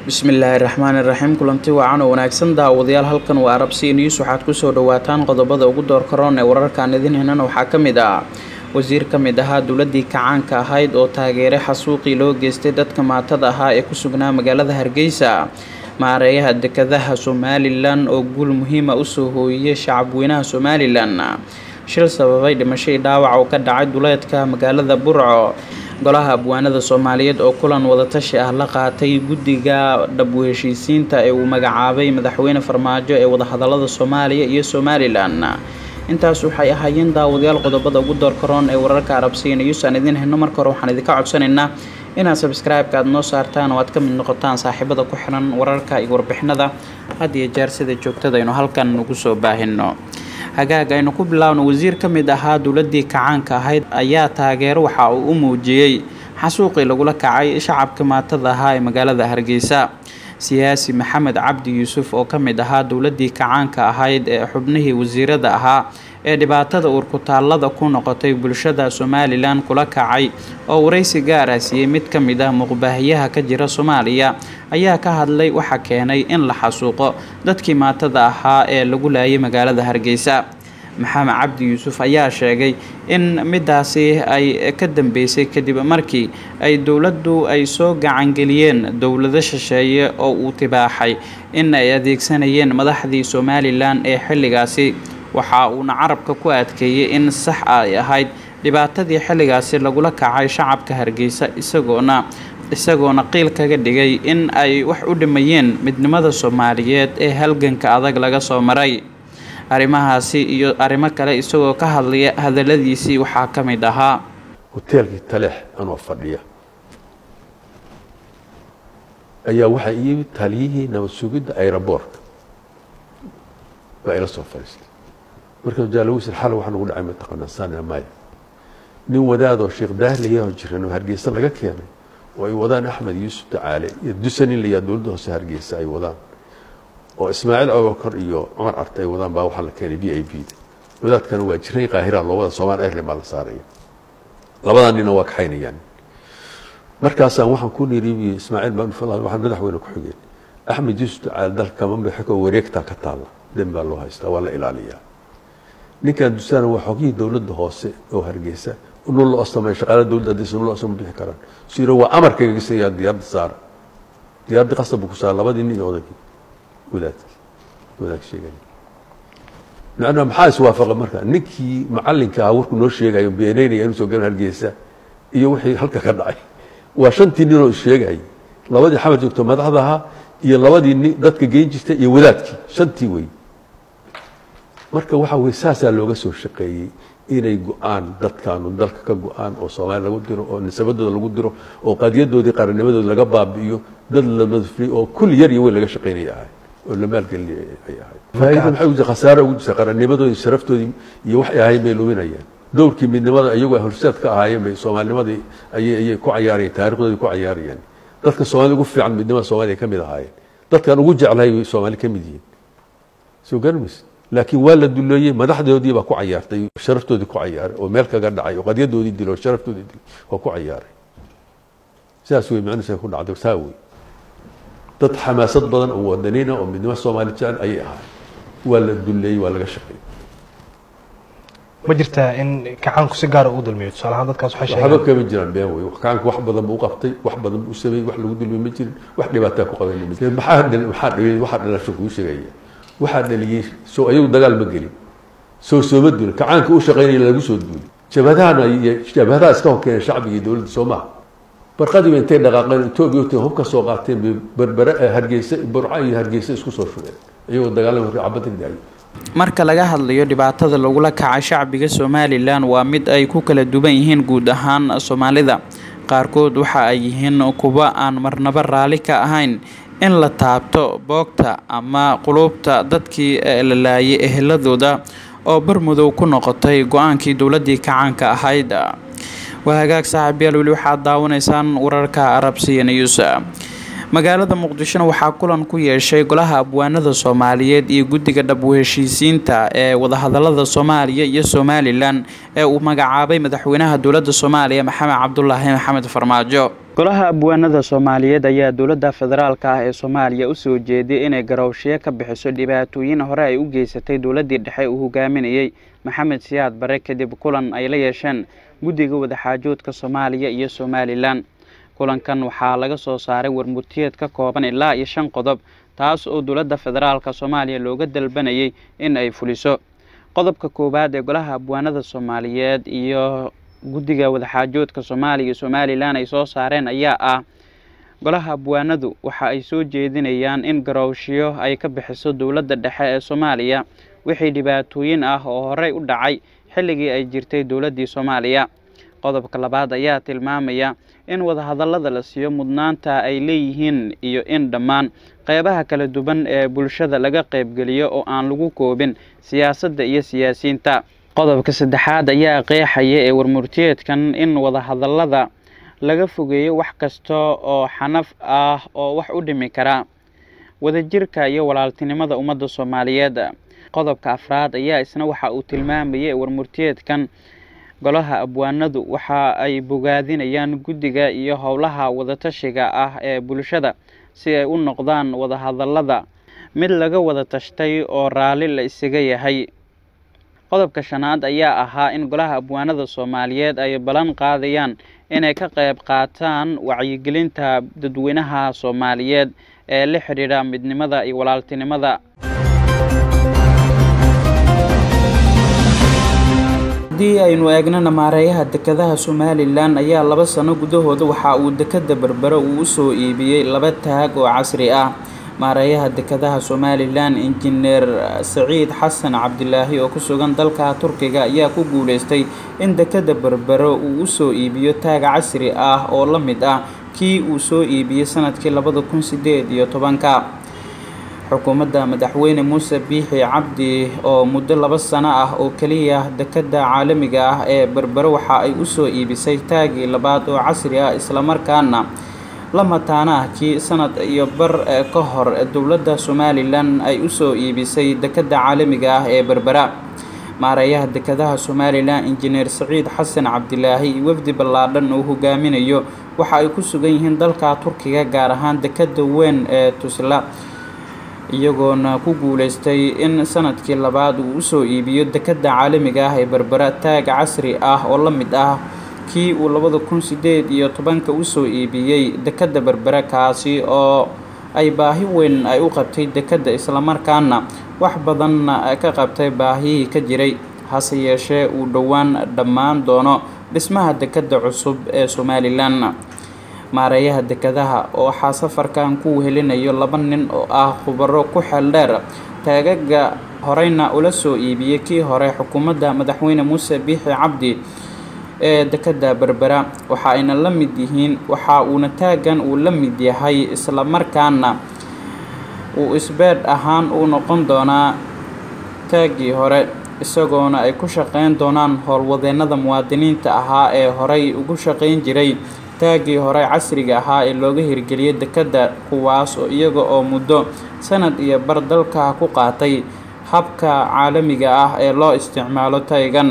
bismillaahi raxmaani raxiim kulanti wacan oo wanaagsan daawadayaal halkan waa arabsi news waxaad kusoo dhawaataan qodobada ugu doorkaroon ee wararkaan idin henan waxaa ka mid ah wasiir ka mid ahaa dowladii kacaanka ahayd oo taageeray xasuuqii loo geystay dadka maatada ahaa ee ku sugnaa magaalada hargeysa maareeyaha dekadaha somalilan oo guul muhiima usoo hooyiyay shacabweynaha somalilan shil sababay dhimashadii dhaawac oo ka dhacay duleedka magaalada burco golaha abwaanada soomaaliyeed oo kulan wadatashi ah la qaatay guddiga dhabu heshiisiinta ee uu magacaabay madaxweyne farmaajo ee wadahadalada soomaaliya iyo somalilan intaas waxay ahaayeen daawadayaal qodobada ugu doorkaroon ee wararka arabsiga news aan idiin hayno marka hore waxaan idinka codsanaynaa inaad sabscribe-ka aad noo saartaan oo aad ka mid noqotaan saaxiibada ku xiran wararka iyo warbixinada had iyo jeer sida joogtada aynu halkan ugu soo baahino hagaag aynu ku bilaawno wasiir ka mid ahaa dowladii kacaanka ahayd ayaa taageero waxa uu u muujiyey xasuuqii lagula kacay shacabka maatada ahaa ee magaalada hargeysa siyaasi maxamed cabdi yuusuf oo ka mid ahaa dowladii kacaanka ahayd ee xubnihii wasiirada ahaa ee dhibaatada uurkutaallada ku noqotay bulshada somalilan kula kacay oo waraysi gaar ah siiyey mid ka mid ah muqbaahiyaha ka jira soomaaliya ayaa ka hadlay waxa keenay in la xasuuqo dadkii maatada ahaa ee lagu laayay magaalada hargeysa maxamed cabdi yuusuf ayaa sheegay in midaasi ay ka dambeysay kadib markii ay dowladdu ay soo gacangeliyeen dowlado shisheeye oo uu tibaaxay in ay adeegsanayeen madaxdii somalilan ee xilligaasi waxa uuna carabka ku adkeeyey in sax ay ahayd dhibaatadii xilligaasi lagula kacay shacabka hargeysa isagoona isagoona qiil kaga dhigay in ay wax u dhimayeen midnimada soomaaliyeed ee halganka adag laga soo maray arrimahaasi iyo arrimo kale isagoo ka hadlaya hadaladiisii waxaa ka mid ahaa hoteelkii taleex anoo fadhiya ayaa waxaa iyimid taliyihii nabad sugidda aeroboortka baa ila soo fadhiistay markaan jaalawsir xal waxaa nagu dhacay mataqaanaa sana maya nin wadaadoo sheekh daahliyaho jiran oo hargeysa laga keenay oo ay wadaan axmed yuusuf tacaale iyo dusanin layaa dowladda hoose hargeysa ay wadaan oo ismaaciil abubakar iyo cumar carte ay wadaan baa waxaa la keenay v i b da wadaadkana waa jiray qaahira loo wada somaal airline baa la saaraya labadaa nina waa kaxaynayaan markaasaan waxaan ku niriibiye ismaaciil baan waxaan madaxweyne ku xigeen axmed yuusuf tacaale dalka mamlexiko wareegtaa ka taalla den baa loo haystaa waa la ilaaliyaa ninkan dusana waa xogihii dowladda hoose oo hargeysa nul loo samay shaqaala dowladda haddaysa nul sama bixi karaan siro waa amarkayga sayaan diyaaradda saara diyaaradda qasab buu ku saara labadii nin odaygii wadaadkii wadaag sheegay macnaa maxaa iswaafaqa marka ninkii macalinka ahaa warkuu noo sheegayo beeneynaya inuu soo galan hargeysa iyo wixii halka ka dhacay waa shantii ninoo sheegayay labadii xamar joogto madaxda ahaa iyo labadii nin dadka geyn jirtay iyo wadaadkii shantii wey marka waxa weye saasaa looga soo shaqeeyey inay go-aan dadkaanu dalka ka go-aan oo soomaaliya lagu diro oo nisabadooda lagu diro oo qadiyadoodii qarannimadooda laga baabi'iyo dad la madfriy oo kulli yar iyo weyn laga shaqaynaya ahay oo la maalgelin ay ahayd faa'iida maxay ugu khasaare ugu jirta qarannimadoodii sharaftoodii iyo waxay ahayn bay luminayaan dowrkii midnimada iyagoo horseed ka ahaayeen bay soomaalinimadii ayay ayay ku cayaarayeen taarikhdoodii ku cayaarayeen dadka soomaalida ugu fiican midnimada soomaaliya ka mid ahaayeen dadkan ugu jeclahay bay soomaali ka mid yihiin soo garmaysa laakiin waa la duleeyey madaxdoodii baa ku cayaartay sharaftoodii ku cayaaray oo meel kaga dhacay oo qadyadoodii dilo oo sharaftoodii dilo waa ku cayaaray sidaas wey macnusa ku dhacday saa wey dad xamaasad badan oo wadaniina oo midnimo soomaali jecel ayay ahaay waa la duleeyey waa laga shaqeeyey ma jirtaa in kacaanku si gaara uu dulmiyo tusaale ahaan dadkaas waxay waxba sheegeen kama jiraan been wey kacaanku wax badan buu u qabtay wax badan buu u sameeyey wax lagu dulmiyey ma jirin wax dhibaataa ku qaban ma jirin maxaa dhal- maxaa dhibay waxaa dhalasho kuu sheegaya waxaa dhaliyey soo ayagu dagaal ma gelin soo sooma duulin kacaanka u shaqaynaya lagu soo duulin jabhadahana iyo jabhadaha iska horkeenay shacbiga iyo dowladda soo maha barqadiiba intay dhaqaaqeen etoobiya utay hub ka soo qaateen bay berbere hargeysa burca iyo hargeysa isku soo shubeen iyagoo dagaalama cabada daayo marka laga hadlayo dhibaatada lagula kacay shacbiga somalilan waa mid ay ku kala duwan yihiin guud ahaan soomaalida qaarkood waxa ay yihiin kuwa aan marnaba raalli ka ahayn in la taabto boogta ama quluubta dadkii la laayay eheladooda oo barmudow ku noqotay go-aankii dowladii kacaanka ahayd waa hagaag saaxiibyaal weli waxaad daawanaysaan wararka arabsiya news magaalada muqdishona waxaa kulan ku yeeshay golaha abwaanada soomaaliyeed iyo guddiga dhab u-heshiisiinta ee wadahadalada soomaaliya iyo somalilan ee uu magacaabay madaxweynaha dowladda soomaaliya maxamed cabdulaahi maxamed farmaajo golaha abwaanada soomaaliyeed ayaa dowladda federaalka ah ee soomaaliya usoo jeediyay inay garowshiyo ka bixiso dhibaatooyin hore ay u geysatay dowladdii dhexe uu hogaaminayey maxamed siyaad bare kadib kulan ay la yeesheen guddiga wadaxaajoodka soomaaliya iyo somalilan kulankan waxaa laga soo saaray warmurtiyeed ka kooban ilaa iyo shan qodob taas oo dowladda federaalka soomaaliya looga dalbanayay in ay fuliso qodobka koowaad ee golaha abwaanada soomaaliyeed iyo guddiga wadaxaajoodka soomaaliya iyo somalilan ay soo saareen ayaa ah golaha abwaanadu waxa ay soo jeedinayaan in garowshiyo ay ka bixiso dowladda dhexe ee soomaaliya wixii dhibaatooyin ah oo horey u dhacay xilligii ay jirtay dowladdii soomaaliya qodobka labaad ayaa tilmaamaya in wadahadallada la siiyo mudnaanta ay leeyihiin iyo in dhammaan qeybaha kala duwan ee bulshada laga qaybgeliyo oo aan lagu koobin siyaasadda iyo siyaasiyiinta qodobka saddexaad ayaa qeexaya ee warmurtiyeedkan in wadahadallada laga fogeeyo wax kasta oo xanaf ah oo wax u dhimi kara wadajirka iyo walaaltinimada ummadda soomaaliyeed qodobka afraad ayaa isna waxa uu tilmaamayay warmurtiyeedkan golaha abwaanadu waxa ay bogaadinayaan guddiga iyo howlaha wadatashiga ah ee bulshada si ay u noqdaan wadahadallada mid laga wada tashtay oo raalli la isaga yahay qodobka shanaad ayaa ahaa in golaha abwaanada soomaaliyeed ay ballan qaadayaan inay ka qayb qaataan wacyigelinta dadweynaha soomaaliyeed ee la xidhiidha midnimada iyo walaaltinimada haddii aynu eegnana maareeyaha dekedaha somalilan ayaa laba sano gudahooda waxa uu dekeda berbere uu usoo iibiyey laba taag oo casri ah maareeyaha dekedaha somalilan injineer saciid xasan cabdilaahi oo ku sugan dalka turkiga ayaa ku guuleystay in dekeda berbere uu usoo iibiyo taag casri ah oo la mid ah kii uu soo iibiyey sanadkii labada kun sideed iyo tobanka xukuumadda madaxweyne muuse biixi cabdi oo muddo laba sano ah oo keliya dekeda caalamiga ah ee berbere waxa ay usoo iibisay taagii labaad oo casri ah islamarkaana la mataana ah kii sanad iyo bar ka hor dowladda somalilan ay usoo iibisay dekeda caalamiga ah ee berbera maareeyaha dekedaha somalilan injineer saciid xasan cabdilaahi iyo wafdi ballaadhan oo hogaaminayo waxa ay ku sugan yihiin dalka turkiga gaar ahaan dekeda weyn ee tusla iyagoona ku guuleystay in sanadkii labaad uu usoo iibiyo dekeda caalamiga ah ee berbera taag casri ah oo la mid ah kii uu labada kun sideed iyo tobanka usoo iibiyey dekeda berbere kaasi oo ay baahi weyn ay u qabtay dekeda islamarkaana wax badanna ka qabtay baahiyihii ka jiray hase yeeshee uu dhowaan dhammaan doono dhismaha dekeda cusub ee somalilan maareeyaha dekedaha oo waxaa safarkan ku wehelinayo laba nin oo ah khubaro ku xeel dheer taagaga horeyna ula soo iibiyey kii hore xukuumadda madaxweyne muuse biixi cabdi ee dekeda berbera waxa ayna la mid yihiin waxa uuna taagan uu la mid yahay islamarkaana uu isbeedh ahaan u noqon doonaa taagii hore isagoona ay ku shaqeyn doonaan howlwadeennada muwaadiniinta ahaa ee horey ugu shaqeyn jiray taagii hore casriga ahaa ee looga hirgeliyay dekeda kuwaas oo iyaga oo muddo sanad iyo bar dalka ku qaatay habka caalamiga ah ee loo isticmaalo taygan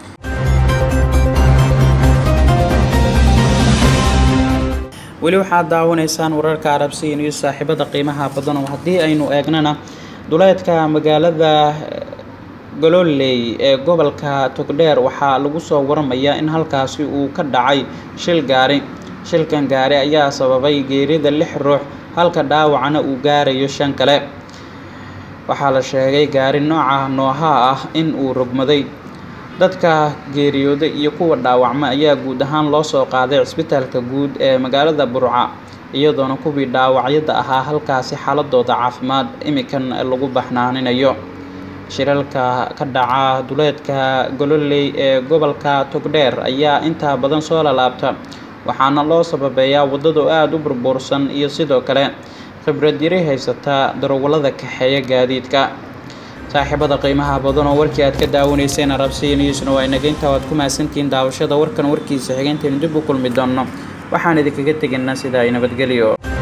weli waxaad daawanaysaan wararka arabsiya iyo saaxiibada qiimaha badan oo haddii aynu eegnana duleedka magaalada gololey ee gobolka togdheer waxaa lagu soo waramayaa in halkaasi uu ka dhacay shil gaari shilkan gaari ayaa sababay geerida lix ruux halka dhaawacna uu gaarayo shan kale waxaa la sheegay gaari nooca noohaa ah in uu rogmaday dadka geeriyooda iyo kuwa dhaawacma ayaa guud ahaan loo soo qaaday cisbitaalka guud ee magaalada burca iyadoona kuwii dhaawacyada ahaa halkaasi xaaladooda caafimaad imikan lagu baxnaaninayo shiralka ka dhaca duleedka gololey ee gobolka togdheer ayaa intaa badan soo lalaabta waxaana loo sababeeyaa waddadu aada u burbursan iyo sidoo kale khibrad yari haysata darawallada kaxeeya gaadiidka saaxiibada qiimaha badan oo warkii aad ka daawanayseen arabsiya newsna waa inaga intaa waad ku mahadsantihiin daawashada warkan warkiisa xigeenteenu dib u kulmi doonno waxaan idinkaga tegaynaa sidaa ay nabadgelyo